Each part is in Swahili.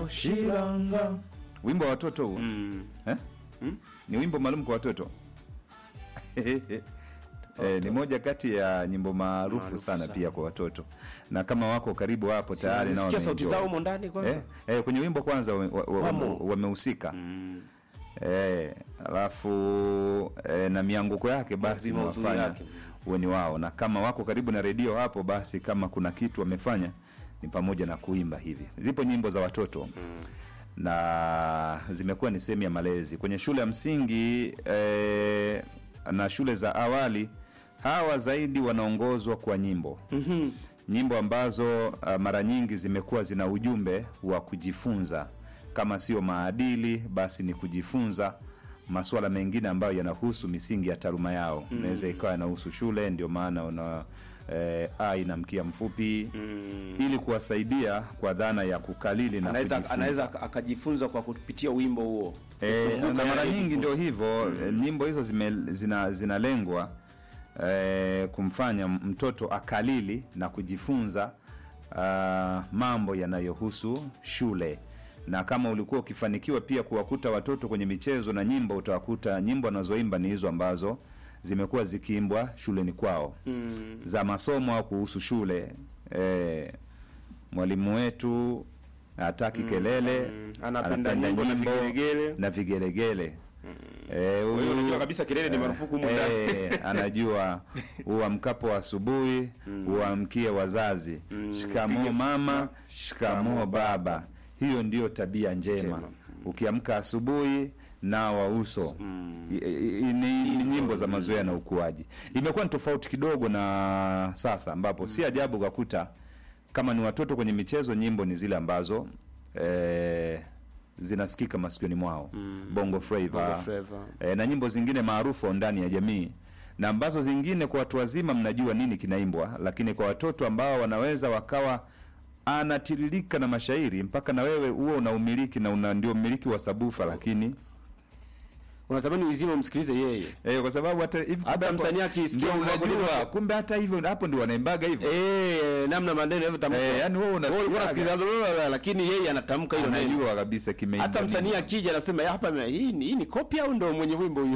shilo shilanga wimbo wa watoto huo Mm. eh? ni wimbo maalum kwa watoto Eh, ni moja kati ya nyimbo maarufu Maarufu sana, sana. pia kwa watoto na kama wako karibu hapo tayari nao Sikia sauti wameenjoy. zao humo ndani kwanza. eh, eh, kwenye wimbo kwanza wame- wa- wa- Wamo. wamehusika Mm. eh, alafu eh, na mianguko yake basi Lazima udhui imewafanya yake. uwe ni wao, na kama wako karibu na redio hapo, basi kama kuna kitu wamefanya ni pamoja na kuimba hivi. Zipo nyimbo za watoto na zimekuwa ni sehemu ya malezi kwenye shule ya msingi eh, na shule za awali. Hawa zaidi wanaongozwa kwa nyimbo Mhm. nyimbo ambazo uh, mara nyingi zimekuwa zina ujumbe wa kujifunza, kama sio maadili, basi ni kujifunza masuala mengine ambayo yanahusu misingi ya taaluma yao. Inaweza ikawa yanahusu shule, ndio maana una eh, a ina mkia mfupi Mm. ili kuwasaidia kwa dhana ya kukalili na Anaweza kujifunza. anaweza ak- akajifunza kwa kupitia wimbo huo. E, Kumbuka na mara yale nyingi ndio jifunza. hivyo mm. nyimbo hizo zime, zina, zinalengwa e, kumfanya mtoto akalili na kujifunza uh, mambo yanayohusu shule na kama ulikuwa ukifanikiwa pia kuwakuta watoto kwenye michezo na nyimbo utawakuta nyimbo wanazoimba ni hizo ambazo zimekuwa zikiimbwa shuleni kwao Mm. za masomo au kuhusu shule e, mwalimu wetu hataki kelele mm. Anapenda nyimbo na vigelegele. na vigelegele Eh, hiyo huyu- unajua kabisa kelele ni marufuku humu ndani. eh, anajua uamkapo asubuhi uamkie wazazi shikamoo Pige- mama shikamoo baba hiyo ndiyo tabia njema Njema. ukiamka asubuhi nawa uso I- i- i- ni, ni nyimbo za mazoea na ukuaji imekuwa ni tofauti kidogo na sasa ambapo si ajabu ukakuta kama ni watoto kwenye michezo nyimbo ni zile ambazo eh, zinasikika masikioni mwao bongo flava Bongo Flava. e, na nyimbo zingine maarufu ndani ya jamii na ambazo zingine kwa watu wazima mnajua nini kinaimbwa, lakini kwa watoto ambao wanaweza wakawa anatiririka na mashairi mpaka na wewe huo unaumiliki na una ndio mmiliki wa sabufa, lakini Unatamani uzima umsikilize yeye. eh, kwa sababu hata hivi Hata kumbe hapo- msanii akisikia ndio wimbo wako unajua, ndio- kumbe hata hivyo hapo ndio wanaimbaga hivyo Eh, namna maneno yanavyotamka. Eh, yani wewe unasikiaga. Wewe unasikiliza lolote, lakini yeye anatamka hilo neno. anajua kabisa kimeimba Hata msanii nini. akija anasema "Ya, hapa hii ni- hii ni copy au ndo mwenye wimbo huyo?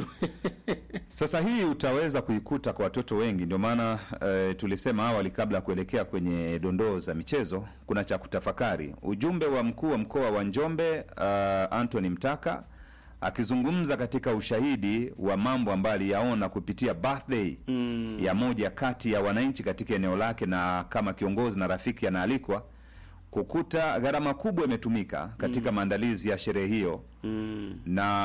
Sasa hii utaweza kuikuta kwa watoto wengi, ndio maana eh, tulisema awali kabla ya kuelekea kwenye dondoo za michezo, kuna cha kutafakari. Ujumbe wa mkuu wa mkoa wa Njombe uh, Anthony Mtaka akizungumza katika ushahidi wa mambo ambayo aliyaona kupitia birthday Mm. ya moja kati ya wananchi katika eneo lake, na kama kiongozi na rafiki anaalikwa kukuta gharama kubwa imetumika katika maandalizi ya sherehe hiyo Mm.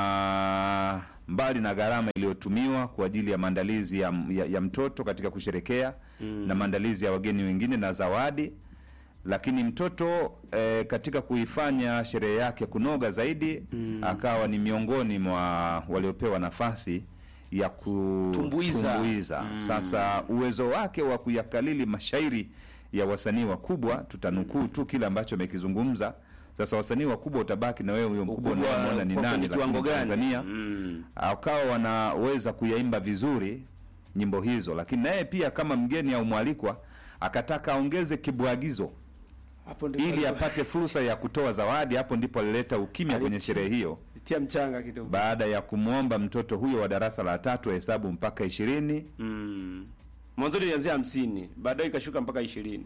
na mbali na gharama iliyotumiwa kwa ajili ya maandalizi ya, ya, ya mtoto katika kusherekea na maandalizi ya wageni wengine na zawadi, lakini mtoto eh, katika kuifanya sherehe yake kunoga zaidi akawa ni miongoni mwa waliopewa nafasi ya Tumbuiza. kutumbuiza. Sasa uwezo wake wa kuyakalili mashairi ya wasanii wakubwa, tutanukuu tu kile ambacho amekizungumza. Sasa wasanii wakubwa utabaki na wewe, huyo mkubwa Ukubwa unayemwona ni kwa nani, kwenye kiwango lakini gani? Tanzania Mm. akawa wanaweza kuyaimba vizuri nyimbo hizo, lakini naye pia kama mgeni au mwalikwa akataka aongeze kibwagizo Hapo ndipo ili apate fursa ya kutoa zawadi. Hapo ndipo alileta ukimya kwenye Alitia- sherehe hiyo, tia mchanga kidogo. baada ya kumwomba mtoto huyo wa darasa la tatu hesabu mpaka ishirini. Mm. Mwanzoni ilianzia hamsini, baadaye ikashuka mpaka ishirini.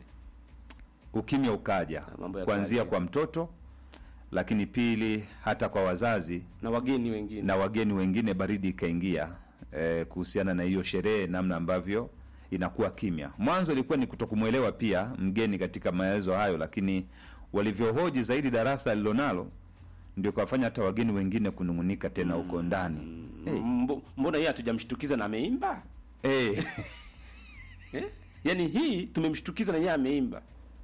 Ukimya ukaja mambo ya kuanzia kawaida. kwa mtoto, lakini pili hata kwa wazazi na wageni wengine. na wageni wengine, baridi ikaingia eh, kuhusiana na hiyo sherehe, namna ambavyo inakuwa kimya. Mwanzo ilikuwa ni kutokumwelewa pia mgeni katika maelezo hayo, lakini walivyohoji zaidi darasa alilonalo ndio kawafanya hata wageni wengine kunung'unika tena huko ndani Mbo- Mbona yeye hatujamshtukiza na ameimba? Eh, Eh? Yaani hii tumemshtukiza na yeye ameimba.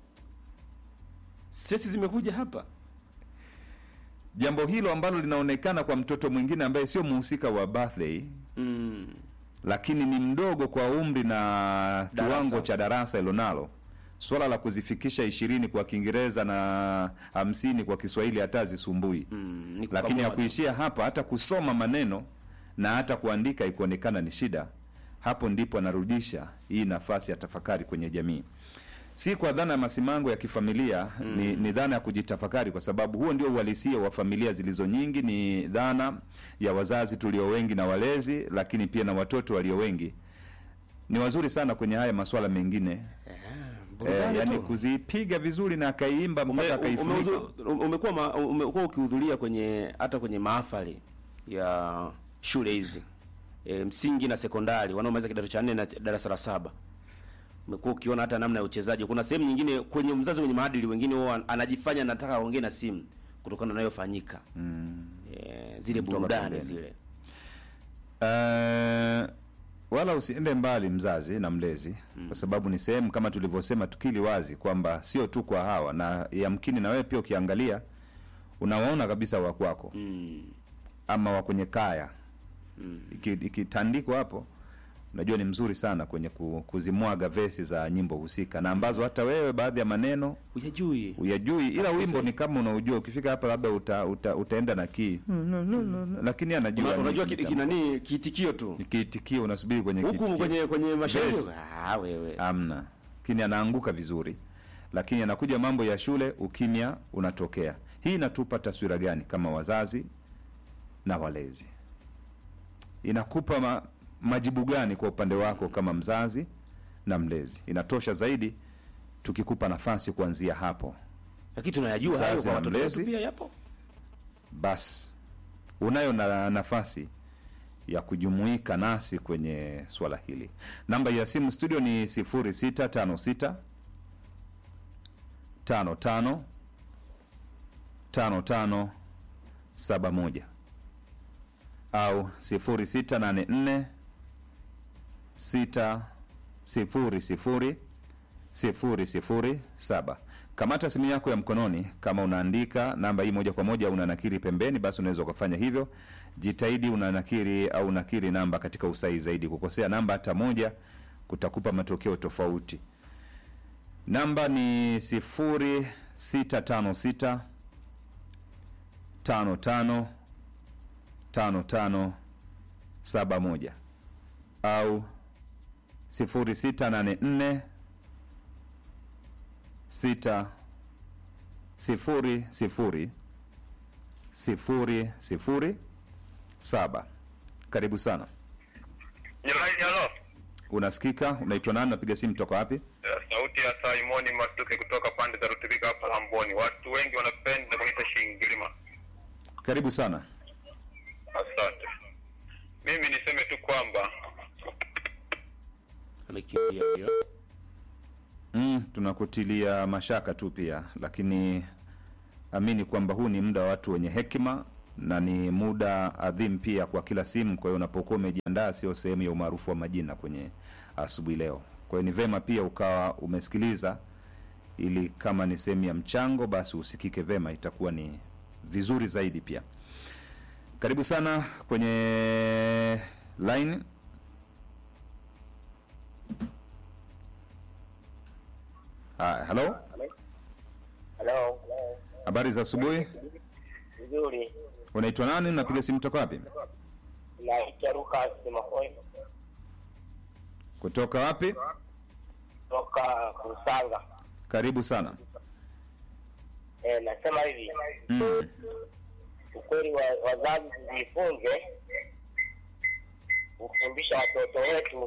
Stress zimekuja hapa. jambo hilo ambalo linaonekana kwa mtoto mwingine ambaye sio mhusika wa birthday Mm. lakini ni mdogo kwa umri na kiwango cha darasa ilonalo swala la kuzifikisha ishirini kwa Kiingereza na hamsini kwa Kiswahili hata hazisumbui Mm. Ni lakini kukamua. hakuishia hapa, hata kusoma maneno na hata kuandika ikuonekana ni shida. Hapo ndipo anarudisha hii nafasi ya tafakari kwenye jamii. si kwa dhana ya masimango ya kifamilia ni, ni dhana ya kujitafakari, kwa sababu huo ndio uhalisia wa familia zilizo nyingi. Ni dhana ya wazazi tulio wengi na walezi, lakini pia na watoto walio wengi. Ni wazuri sana kwenye haya masuala mengine eh, Burudani yani tu. kuzipiga vizuri na akaiimba mpaka Ume- akaifunika. ume- umekuwa ma- umekuwa ukihudhuria kwenye hata kwenye mahafali ya shule hizi e, msingi na sekondari wanaomaliza kidato cha nne na ch- darasa la saba umekuwa ukiona hata namna ya uchezaji. Kuna sehemu nyingine kwenye mzazi mwenye maadili, wengine wao anajifanya anataka aongee na simu kutokana na yanayofanyika mm. e, zile Kutoka burudani pembeni. zile Eh, wala usiende mbali mzazi na mlezi kwa sababu ni sehemu kama tulivyosema tukili wazi kwamba sio tu kwa hawa na yamkini na wewe pia ukiangalia unawaona kabisa wa kwako mm. ama wa kwenye kaya Iki- ikitandikwa hapo unajua ni mzuri sana kwenye ku- kuzimwaga vesi za nyimbo husika na ambazo hata wewe baadhi ya maneno Uyajui uyajui ila wimbo ni kama unaujua ukifika hapa labda uta, uta, utaenda na kii lakini anajua Una- ni- unajua ni ki- kama- kinani kiitikio tu ni kiitikio unasubiri kwenye huku kiitikio. kwenye kwenye mashairi Yes. ah, wewe amna lakini anaanguka vizuri lakini anakuja mambo ya shule ukimya unatokea hii inatupa taswira gani kama wazazi na walezi inakupa ma, majibu gani kwa upande wako kama mzazi na mlezi inatosha zaidi tukikupa nafasi kuanzia hapo lakini tunayajua hayo Mzazi kwa na watoto wetu mlezi. pia yapo basi unayo na nafasi ya kujumuika nasi kwenye swala hili namba ya simu studio ni 0656 55 55 71 au 0684 6 sifuri sifuri sifuri sifuri saba. Kamata simu yako ya mkononi, kama unaandika namba hii moja kwa moja au unanakiri pembeni, basi unaweza ukafanya hivyo. Jitahidi unanakiri au unakiri namba katika usahihi zaidi. Kukosea namba hata moja kutakupa matokeo tofauti. Namba ni sifuri sita tano sita tano tano tano tano saba moja au sifuri sita nane nne sita sifuri sifuri sifuri sifuri saba. Karibu sana. Jamani, halo. Unasikika? Unaitwa nani? Napiga simu toka wapi? Eh, Sauti ya Simoni Masuke kutoka pande za Rutubika hapa Lamboni. Watu wengi wanapenda kuniita Shingilima. Karibu sana. Asante. Mimi niseme tu kwamba amekimbia huyo Mm, tunakutilia mashaka tu pia, lakini amini kwamba huu ni muda wa watu wenye hekima na ni muda adhimu pia kwa kila simu. Kwa hiyo unapokuwa umejiandaa, sio sehemu ya umaarufu wa majina kwenye asubuhi leo. Kwa hiyo ni vema pia ukawa umesikiliza, ili kama ni sehemu ya mchango, basi usikike vema, itakuwa ni vizuri zaidi pia. Karibu sana kwenye line. Haya, halo, Halo, habari za asubuhi. vizuri. Unaitwa nani? Unapiga simu toka wapi? Naitwa Lucas Makoi Kutoka wapi? toka Kusanga. Karibu sana. E, nasema hivi Mm. ukweli wa, wazazi tujifunze kufundisha watoto wetu,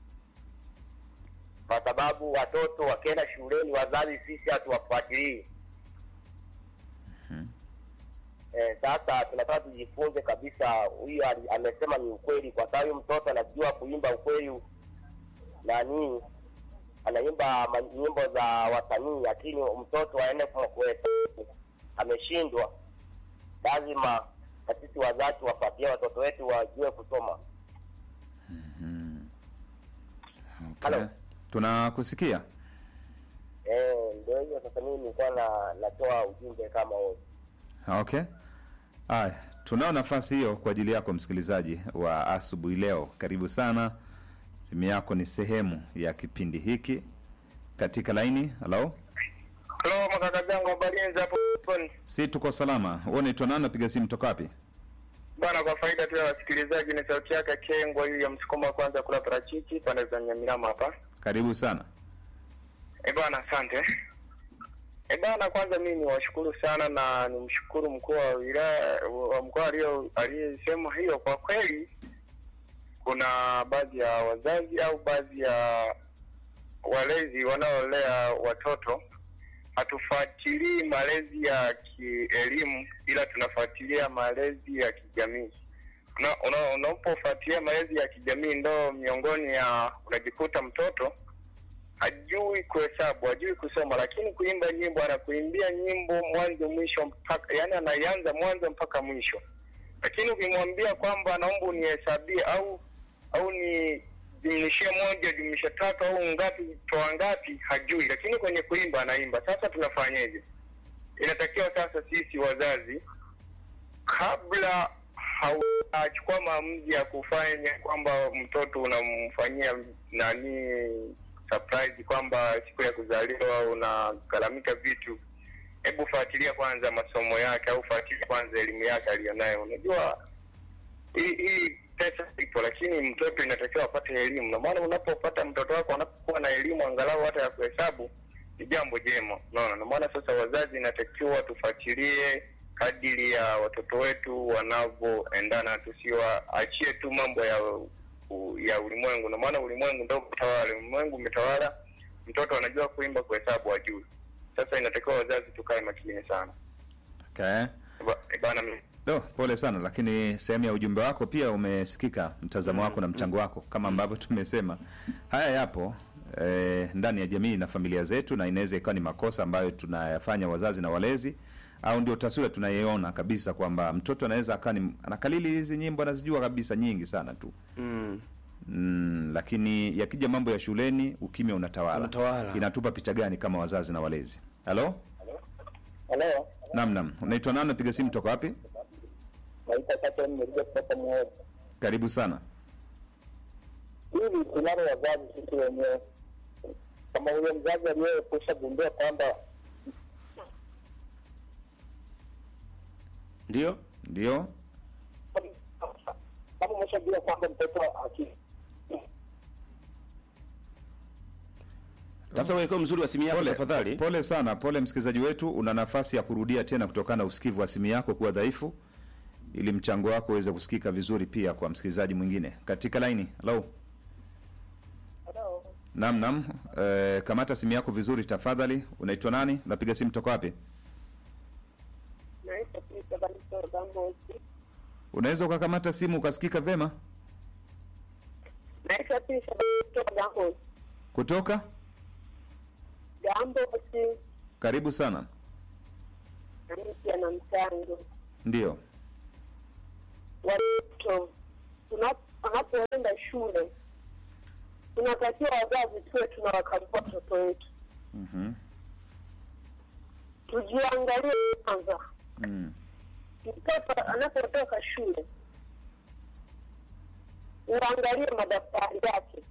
kwa sababu watoto wakienda shuleni, wazazi sisi hatuwafuatilii. Eh, sasa tunataka tujifunze kabisa. Huyu ali- amesema ni ukweli, kwa sababu huyu mtoto anajua kuimba ukweli nani anaimba ma- nyimbo za wasanii, lakini mtoto aende kwa kuhesabu ameshindwa. Lazima na sisi wazazi wafuatie watoto wetu wajue kusoma. Okay. Halo. Tunakusikia. Eh, ndio hiyo sasa. Mimi nilikuwa na natoa ujumbe kama huo. Okay. Haya, tunao nafasi hiyo kwa ajili yako msikilizaji wa asubuhi leo. Karibu sana. Simu yako ni sehemu ya kipindi hiki katika laini. Halo, Halo makaka zangu habari hapo Lamboni. si tuko salama. Wewe unaitwa nani? Napiga simu toka wapi? Bwana, kwa faida tu ya wasikilizaji, ni sauti yake Kengwa hii ya msukumo wa kwanza kula parachichi pande za Nyamirama hapa. Karibu sana. Eh bwana, asante. Eh bwana, kwanza mimi niwashukuru sana na nimshukuru mkuu wa wilaya wa mkoa alio- aliyesema hiyo. Kwa kweli, kuna baadhi ya wazazi au baadhi ya walezi wanaolea watoto hatufuatilii malezi ya kielimu, ila tunafuatilia malezi ya kijamii. Una- una- Unapofuatilia malezi ya kijamii, ndo miongoni ya unajikuta mtoto hajui kuhesabu, hajui kusoma, lakini kuimba nyimbo, anakuimbia nyimbo mwanzo mwisho, mpaka yani anaianza mwanzo mpaka mwisho. Lakini ukimwambia kwamba naomba unihesabie au au ni jumlishie moja jumlisha tatu au ngapi toa ngapi, hajui. Lakini kwenye kuimba anaimba. Sasa tunafanyeje? Inatakiwa sasa sisi wazazi kabla haujachukua maamuzi ya kufanya kwamba mtoto unamfanyia nani surprise kwamba siku ya kuzaliwa unagharamika vitu, hebu fuatilia kwanza masomo yake au fuatilia kwanza elimu yake aliyonayo. Unajua hii hii pesa ipo, lakini mtoto inatakiwa apate elimu, na maana unapopata mtoto wako anapokuwa na elimu angalau hata ya kuhesabu ni jambo jema, unaona. Na maana sasa wazazi inatakiwa tufuatilie kadiri ya watoto wetu wanavyoendana, tusiwaachie tu mambo ya u- ya ulimwengu, na maana ulimwengu ndio utawala. Ulimwengu umetawala, mtoto anajua kuimba, kuhesabu hajui. Sasa inatakiwa wazazi tukae makini sana. Okay. Ba- Bana, mimi Do, pole sana lakini sehemu ya ujumbe wako pia umesikika mtazamo wako na mchango wako kama ambavyo tumesema haya yapo eh, ndani ya jamii na familia zetu na inaweza ikawa ni makosa ambayo tunayafanya wazazi na walezi au ndio taswira tunaiona kabisa kwamba mtoto anaweza akawa ni anakalili hizi nyimbo anazijua kabisa nyingi sana tu Mm. mm, lakini yakija mambo ya shuleni ukimya unatawala. Unatawala. inatupa picha gani kama wazazi na walezi halo Halo, nam nam unaitwa nani napiga simu toka wapi naitwa Captain Meriga kutoka Muheza. karibu sana Hili tunalo wazazi sisi wenyewe, kama huyo mzazi aliyekusha gundua kwamba Ndio? ndio kama umeshajua kwamba mtoto aki Tafuta uelekeo mzuri wa simu yako Pole, tafadhali. pole sana, pole msikilizaji wetu, una nafasi ya kurudia tena kutokana na usikivu wa simu yako kuwa dhaifu, ili mchango wako uweze kusikika vizuri pia kwa msikilizaji mwingine katika laini. Hello. Naam, naam. E, kamata simu yako vizuri tafadhali. Unaitwa nani? Unapiga simu toka wapi? naitwa Prista Balisoro Gambosi. Unaweza ukakamata simu ukasikika vema Naitwa Prista Balisoro Gambosi. kutoka. Gambosi Karibu sana. na mpya na mchango. Ndio. Watoto tuna- wanapoenda shule, tunatakiwa wazazi tuwe tunawakagua watoto wetu, Mhm. tujiangalie kwanza. Mm. Mtoto anapotoka shule, uangalie madaftari yake,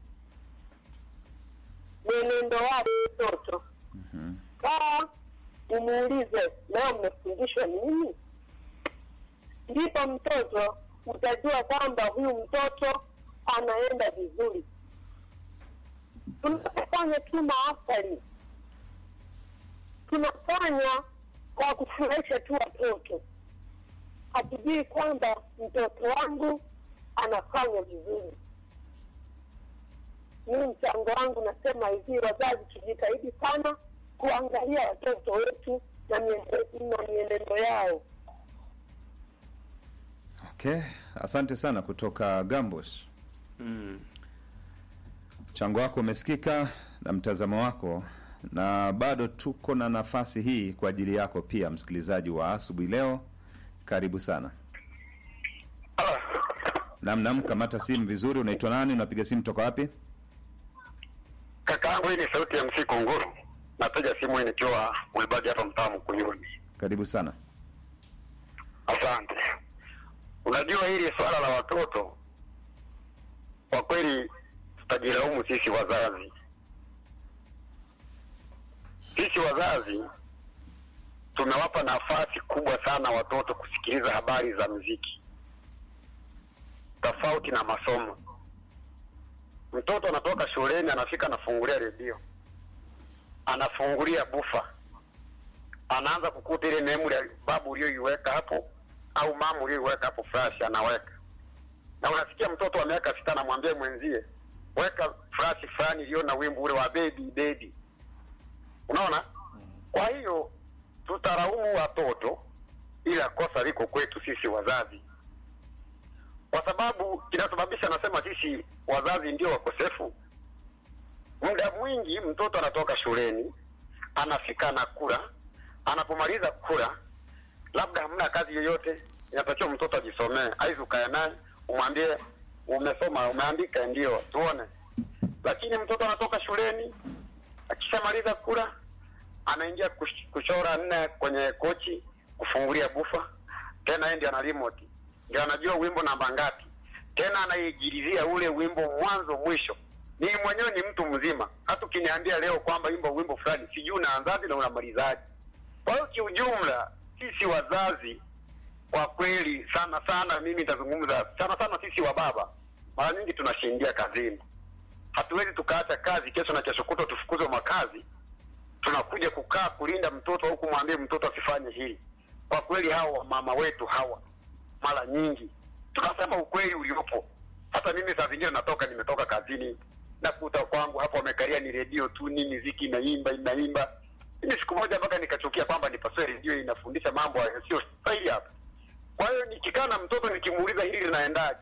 mwenendo wake mtoto Mhm. kaa umuulize leo mmefundishwa nini ndipo mtoto utajua kwamba huyu mtoto anaenda vizuri tunapofanya tu maafali tunafanya kwa kufurahisha tu watoto hatujui kwamba mtoto wangu anafanya vizuri mimi mchango wangu nasema hivi wazazi tujitahidi sana kuangalia watoto wetu na mienendo, na mienendo yao Okay, asante sana kutoka Gambos. Mm. Mchango wako umesikika na mtazamo wako, na bado tuko na nafasi hii kwa ajili yako pia, msikilizaji wa asubuhi leo. Karibu sana. Nam nam, kamata simu vizuri. Unaitwa nani? Unapiga simu toka wapi? Kaka yangu, hii ni sauti ya MC Kunguru. Napiga simu hii nikiwa Mwibagi hapa mtaa Mkuyuni. Karibu sana. Asante. Unajua hili swala la watoto, kwa kweli tutajilaumu sisi wazazi. Sisi wazazi tumewapa nafasi kubwa sana watoto kusikiliza habari za muziki tofauti na masomo. Mtoto anatoka shuleni, anafika anafungulia redio, anafungulia bufa, anaanza kukuta ile memory ya babu uliyoiweka hapo au mama uliyoiweka hapo flash, anaweka na unasikia mtoto wa miaka sita anamwambia mwenzie weka flash fulani iliyo na wimbo ule wa baby baby. Unaona? Kwa hiyo tutaraumu watoto, ila kosa liko kwetu sisi wazazi, kwa sababu kinasababisha, nasema sisi wazazi ndio wakosefu. Muda mwingi mtoto anatoka shuleni, anafika na kula, anapomaliza kula, labda hamna kazi yoyote, inatakiwa mtoto ajisomee, aizi ukae naye umwambie umesoma, umeandika, ndio tuone. Lakini mtoto anatoka shuleni, akishamaliza kula, anaingia kush- kuchora nne kwenye kochi, kufungulia bufa, tena yeye ndio ana remote, ndio anajua wimbo namba ngapi, tena anaigilizia ule wimbo mwanzo mwisho. Mimi mwenyewe ni mtu mzima, hata ukiniambia leo kwamba imba wimbo fulani, sijui unaanzaje na unamalizaje. Kwa hiyo kiujumla, sisi wazazi kwa kweli sana sana, mimi nitazungumza sana sana, sisi wa baba mara nyingi tunashindia kazini. Hatuwezi tukaacha kazi kesho na kesho kutwa tufukuzwe makazi, tunakuja kukaa kulinda mtoto au kumwambia mtoto asifanye hili. Kwa kweli hawa mama wetu hawa, mara nyingi tunasema ukweli uliopo. Hata mimi saa zingine natoka, nimetoka kazini, nakuta kwangu hapo wamekalia ni redio tu, ni miziki inaimba inaimba. Mimi siku moja mpaka nikachukia kwamba nipasue redio inafundisha mambo yasiyo sahihi hapa. Kwa hiyo nikikaa na mtoto nikimuuliza hili linaendaje,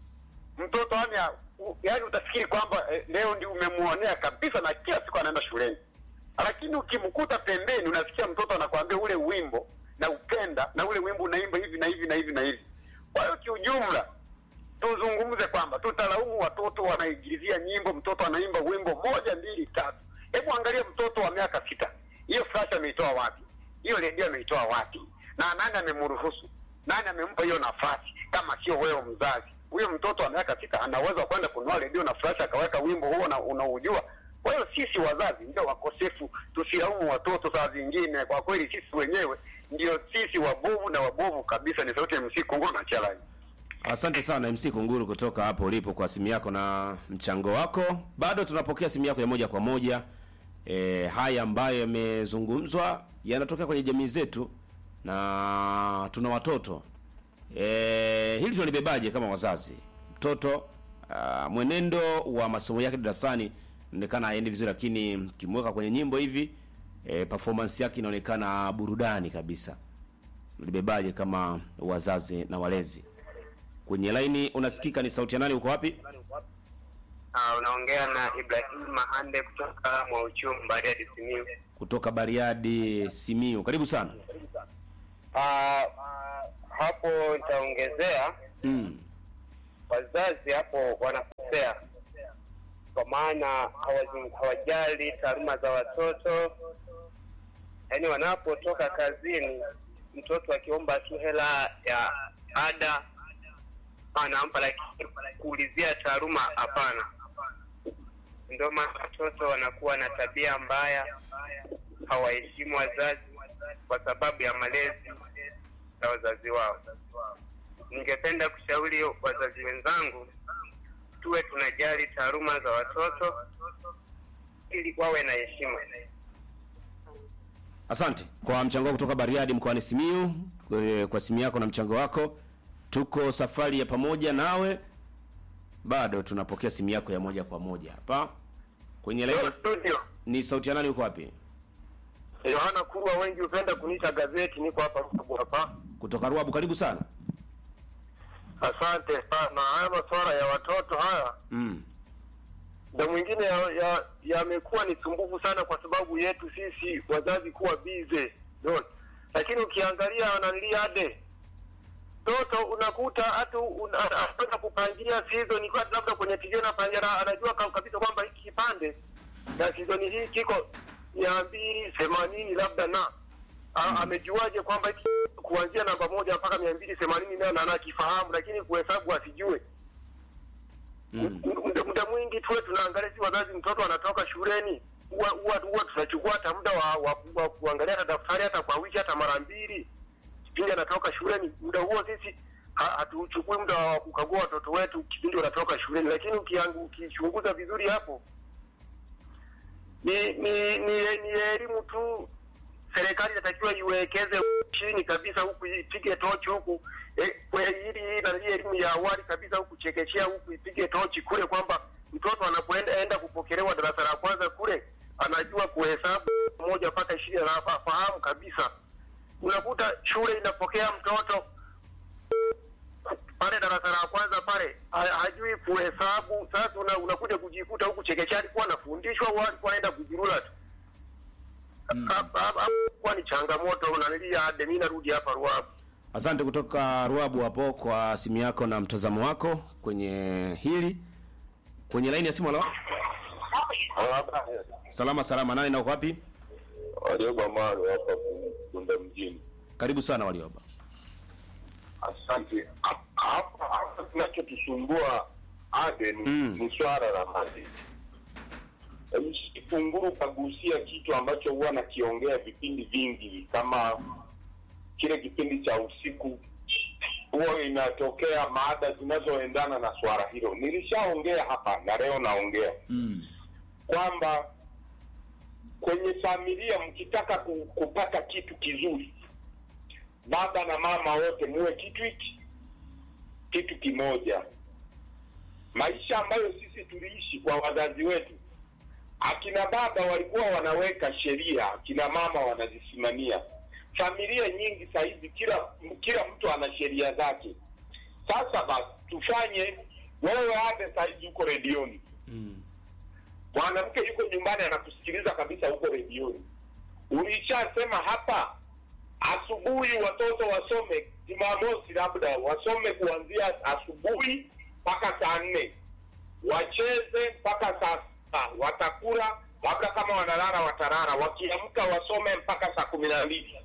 mtoto yani, yani utafikiri kwamba eh, leo ndio umemuonea kabisa, na kila siku anaenda shuleni, lakini ukimkuta pembeni, unasikia mtoto anakuambia ule wimbo na upenda na ule wimbo unaimba hivi na hivi na hivi na hivi. Kwa hiyo kiujumla, tuzungumze kwamba tutalaumu watoto wanaigilizia nyimbo, mtoto anaimba wimbo moja mbili tatu. Hebu angalia mtoto wa miaka sita, hiyo flash ameitoa wapi? Hiyo redio ameitoa wapi? Na nani amemruhusu? Nani amempa hiyo nafasi kama sio wewe mzazi? Huyo mtoto wa miaka sita anaweza kwenda kununua redio na flash akaweka wimbo huo na unaujua. Kwa hiyo sisi wazazi ndio wakosefu, tusilaumu watoto saa zingine. Kwa kweli sisi wenyewe ndio sisi wabovu na wabovu kabisa. Ni sauti ya MC Kunguru na Chalai. Asante sana MC Kunguru kutoka hapo ulipo kwa simu yako na mchango wako. Bado tunapokea simu yako ya moja kwa moja. E, haya ambayo yamezungumzwa yanatokea kwenye jamii zetu na tuna watoto e, hili tunalibebaje kama wazazi? Mtoto uh, mwenendo wa masomo yake darasani inaonekana haendi vizuri, lakini kimweka kwenye nyimbo hivi e, performance yake inaonekana burudani kabisa. Libebaje kama wazazi na walezi? Kwenye laini unasikika, ni sauti ya nani? Uko wapi? Uh, unaongea na Ibrahim Mahande kutoka Mwauchumi Bariadi Simiyu. Kutoka Bariadi, Simiu. Karibu sana. Uh, hapo nitaongezea Mm. wazazi hapo wanakosea, kwa maana hawazi- hawajali taaluma za watoto. Yaani wanapotoka kazini, mtoto akiomba tu hela ya ada anampa, lakini kuulizia taaluma hapana. Ndio maana watoto wanakuwa na tabia mbaya, hawaheshimu wazazi kwa sababu ya malezi ya wazazi wao. Ningependa kushauri wazazi wenzangu tuwe tunajali taaluma za watoto ili wawe na heshima. Asante kwa mchango wako kutoka Bariadi mkoani Simiu, kwa- kwa simu yako na mchango wako. Tuko safari ya pamoja nawe, bado tunapokea simu yako ya moja kwa moja hapa kwenye laini. Studio Ni sauti ya nani? Uko wapi? Yohana Kurwa, wengi hupenda kuniita gazeti. Niko hapa Ruabu hapa. Kutoka Ruabu. Karibu sana. Asante sana. Haya masuala ya watoto haya Mm. na mwingine yamekuwa ya, yamekuwa ni sumbufu sana kwa sababu yetu sisi wazazi kuwa bize Unaona? lakini ukiangalia nanilia ade toto unakuta hata una- anaweza kupangilia season kwa labda kwenye tv anapangia na anajua ka- kabisa kwamba hiki kipande na season hii kiko mia mbili themanini labda na A- amejuaje kwamba hiki kuanzia namba moja mpaka mia mbili themanini nayo na anakifahamu lakini kuhesabu asijue Mm. muda muda mwingi tuwe tunaangalia si wazazi, mtoto anatoka shuleni, huwa huwa huwa tunachukua hata muda wa, wa, wa kuangalia hata daftari hata kwa wiki hata mara mbili kipindi anatoka shuleni. Muda huo sisi ha- hatuchukui muda wa kukagua watoto wetu kipindi wanatoka shuleni, lakini ukiang- ukichunguza vizuri hapo ni ni ni, ni elimu tu serikali inatakiwa iwekeze chini kabisa huku ipige tochi huku eh, kwa ili na hii elimu ya awali kabisa huku chekechea huku ipige tochi kule kwamba mtoto anapoenda enda kupokelewa darasa la kwanza kule anajua kuhesabu moja mpaka ishirini anafahamu kabisa unakuta shule inapokea mtoto pale darasa la kwanza pale ha- hajui kuhesabu sasa una, unakuja kujikuta huku chekechea alikuwa anafundishwa au alikuwa anaenda kujirula tu Hapa- hapa- hapa kuwa ni changamoto unanilia ade mi narudi hapa ruabu Asante kutoka Ruabu hapo kwa simu yako na mtazamo wako kwenye hili. Kwenye laini ya simu halo. Salama salama, nani na uko wapi? Walioba Maro hapa Kunda mjini. Karibu sana Walioba. Asante. Hapa hapa kinachotusumbua ade ni, Mm. ni swala la maji. Funguru kagusia kitu ambacho huwa nakiongea vipindi vingi, kama kile kipindi cha usiku huwa inatokea maada zinazoendana na swala hilo. Nilishaongea hapa na leo naongea Mm. kwamba kwenye familia mkitaka ku, kupata kitu kizuri, baba na mama wote muwe kitu hiki kitu kimoja. Maisha ambayo sisi tuliishi kwa wazazi wetu, akina baba walikuwa wanaweka sheria, akina mama wanazisimamia. Familia nyingi saa hizi kila kila mtu ana sheria zake. Sasa basi tufanye, wewe ade saa hizi uko redioni mwanamke yuko nyumbani anakusikiliza kabisa huko redioni. Ulishasema hapa asubuhi watoto wasome Jumamosi, labda wasome kuanzia asubuhi mpaka saa nne, wacheze mpaka saa sita, watakula labda kama wanalala watalala, wakiamka wasome mpaka saa kumi na mbili.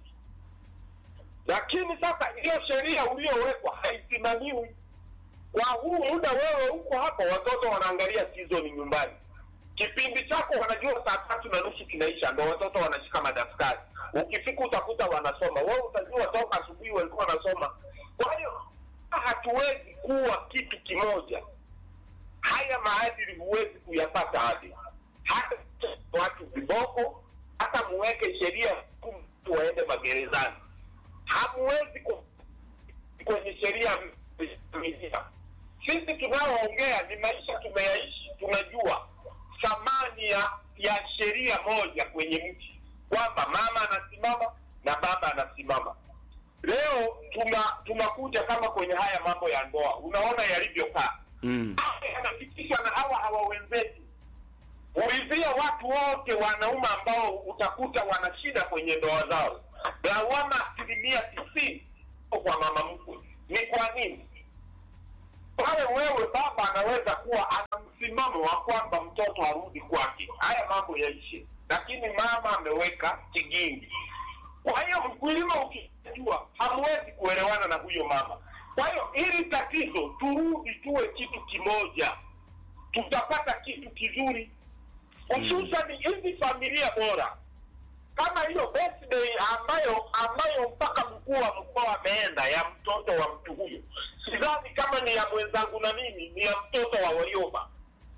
Lakini sasa hiyo sheria uliyowekwa haisimamiwi. Kwa huu muda wewe uko hapa, watoto wanaangalia season nyumbani kipindi chako wanajua saa tatu na nusu kinaisha, ndo watoto wanashika madaftari. Ukifika utakuta wanasoma, wewe utajua toka asubuhi walikuwa wanasoma. Kwa hiyo hatuwezi kuwa kitu kimoja. Haya maadili huwezi kuyapata hadi hata watu viboko, hata muweke sheria mtu waende magerezani, hamuwezi ku kwenye sheria ya familia. Sisi tunaoongea ni maisha tumeyaishi, tunajua thamani ya ya sheria moja kwenye mji, kwamba mama anasimama na baba anasimama. Leo tuna tunakuja kama kwenye haya mambo ya ndoa, unaona yalivyokaa Mm. Haya yanafikishwa na hawa hawa wenzetu. Ulizia watu wote wanaume ambao utakuta wana shida kwenye ndoa zao, lawama asilimia tisini kwa mama mkwe. Ni kwa nini? pale wewe baba anaweza kuwa ana msimamo wa kwamba mtoto arudi kwake, haya mambo yaishe, lakini mama ameweka kigingi. Kwa hiyo mkulima ukijua, hamwezi kuelewana na huyo mama. Kwa hiyo hili tatizo, turudi tuwe kitu kimoja, tutapata kitu kizuri, hususani hizi familia bora kama hiyo birthday ambayo ambayo mpaka mkuu wa mkoa ameenda ya mtoto wa mtu huyo, sidhani kama ni ya mwenzangu na mimi, ni ya mtoto wa Warioba,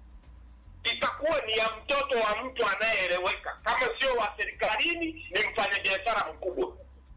itakuwa ni ya mtoto wa mtu anayeeleweka, kama sio wa serikalini, ni mfanyabiashara mkubwa.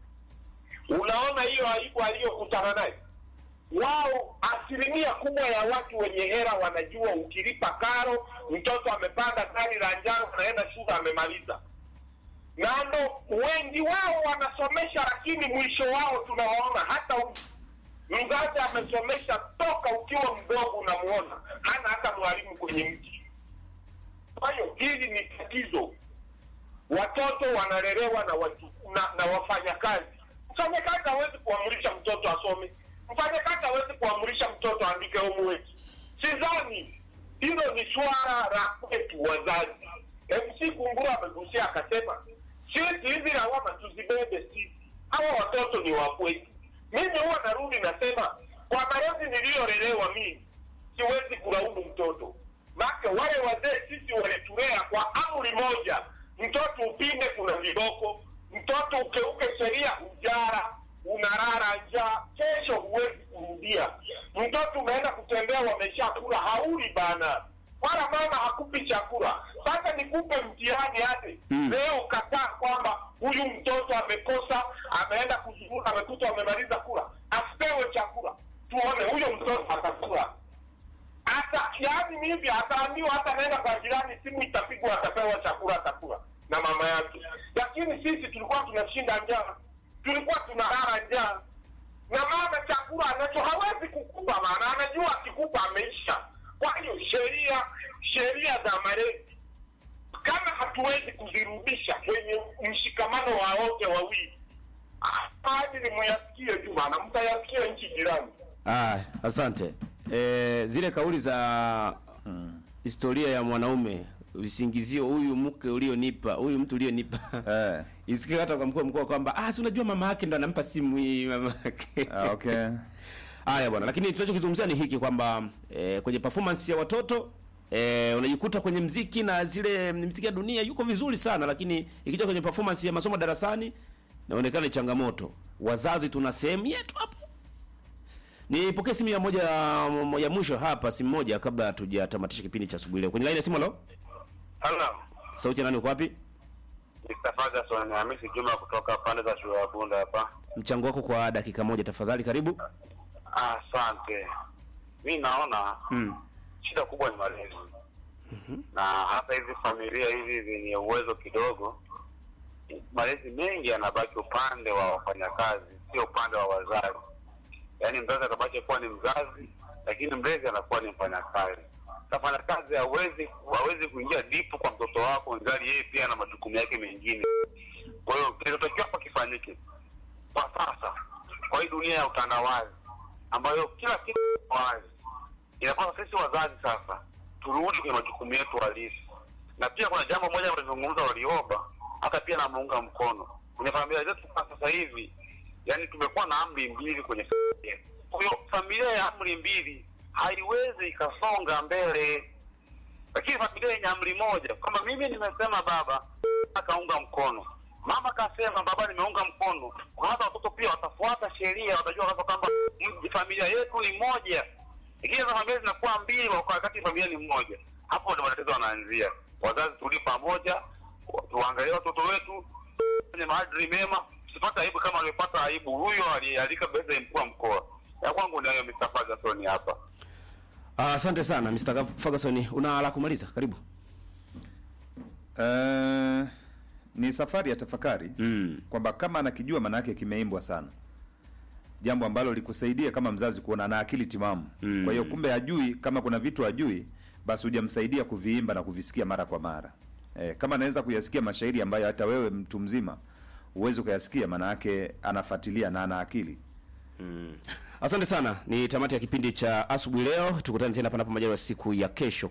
Unaona hiyo aibu aliyokutana naye wao asilimia kubwa ya watu wenye hera wanajua ukilipa karo, mtoto amepanda gari la njano, anaenda shule, amemaliza na ndo wengi wao wanasomesha, lakini mwisho wao tunawaona hata u- mzazi amesomesha toka ukiwa mdogo, unamuona hana hata mwalimu kwenye mji. Kwa hiyo hili ni tatizo. Watoto wanalelewa na, watu, na, na wafanyakazi. Mfanyakazi hawezi kuamrisha mtoto asome, mfanyakazi hawezi kuamrisha mtoto aandike homework. Sidhani hilo ni swala la kwetu wazazi. MC Kunguru amegusia akasema, sisi hizi lawama tuzibebe sisi, hawa watoto ni wa kwetu. Mimi huwa narudi nasema, kwa malezi niliyolelewa mimi siwezi kulaumu mtoto make wale wazee sisi walitulea kwa amri moja, mtoto upinde kuna viboko, mtoto ukeuke sheria ujara, unalala njaa, kesho huwezi kurudia. Mtoto umeenda kutembea, wameshakula hauli bana. wala mama hakupi chakula. Sasa nikupe mtihani hadi Mm. leo ukataa kwamba huyu mtoto amekosa, ameenda kuzurura, amekuta amemaliza kula, asipewe chakula, tuone huyo mtoto atakula hata yaani hivi ataambiwa hata anaenda kwa jirani, simu itapigwa, atapewa chakula, atakula na mama yake. Lakini sisi tulikuwa tunashinda njaa, tulikuwa tunalala njaa, na mama chakula anacho hawezi kukupa, maana anajua akikupa ameisha. Kwa hiyo sheria sheria za malezi kama hatuwezi kuzirudisha kwenye mshikamano wa wote wawili, hadi muyasikie tu bana, mtayasikia nchi jirani. Ah, asante. E, zile kauli za historia ya mwanaume visingizio, huyu mke ulionipa, huyu mtu ulionipa Eh, isikie hata kwa mkuu wa mkoa kwamba ah, si unajua mama yake ndo anampa simu hii mama yake. ah, okay. Haya bwana, lakini tunachokizungumzia ni hiki kwamba eh, kwenye performance ya watoto eh, unajikuta kwenye mziki na zile mziki ya dunia yuko vizuri sana, lakini ikija kwenye performance ya masomo darasani inaonekana ni changamoto. Wazazi tuna sehemu yetu hapo. Nipokee simu ya moja ya mwisho hapa, simu moja kabla hatujatamatisha kipindi cha asubuhi leo. Kwenye line ya simu, halo, Hello. sauti ya nani, uko wapi? Mr. Ferguson ni Hamisi Juma kutoka pande za shule ya Bunda hapa. Mchango wako kwa dakika moja tafadhali, karibu. Asante. Mi naona Mm. shida kubwa ni malezi na hata hizi familia hizi zenye uwezo kidogo, malezi mengi yanabaki upande wa wafanyakazi, sio upande wa wazazi. Yaani mzazi atabaki kuwa ni mzazi, lakini mlezi anakuwa ni mfanyakazi. Sasa mfanyakazi hawezi hawezi kuingia dipu kwa mtoto wako, ingali yeye pia ana majukumu yake mengine. Kwa hiyo kinachotakiwa hapa kifanyike kwa sasa, kwa hii dunia ya utandawazi ambayo kila kitu kiko wazi, inapaswa sisi wazazi sasa turudi kwenye majukumu yetu halisi. Na pia kuna jambo moja walizungumza Walioba, hata pia namuunga mkono kwenye familia zetu kwa sasa hivi, yani tumekuwa na amri mbili kwenye familia. Kwa hiyo familia ya amri mbili haiwezi ikasonga mbele, lakini familia yenye amri moja, kama mimi nimesema baba akaunga mkono, mama kasema baba nimeunga mkono, kwa hata watoto pia watafuata sheria, watajua sasa kwamba mm, familia yetu ni moja. Lakini hizo familia zinakuwa mbili kwa wakati familia ni mmoja, hapo ndio matatizo yanaanzia. Wazazi turudi pamoja, tuangalie watoto wetu kwenye maadili mema, tusipate aibu kama alipata aibu huyo aliyealika beza mkuu wa mkoa. Ya kwangu ni hayo, Mr. Ferguson hapa. Ah, Asante sana Mr. Ferguson, una la kumaliza? Karibu. Eh, ni safari ya tafakari Mm. kwamba kama anakijua maana yake kimeimbwa sana, jambo ambalo likusaidia kama mzazi kuona ana akili timamu. Mm. Kwa hiyo kumbe hajui, kama kuna vitu hajui, basi hujamsaidia kuviimba na kuvisikia mara kwa mara. Eh, kama anaweza kuyasikia mashairi ambayo hata wewe mtu mzima uwezi ukayasikia, maana yake anafuatilia na ana akili. Asante sana, ni tamati ya kipindi cha asubuhi leo. Tukutane tena panapo majaliwa siku ya kesho.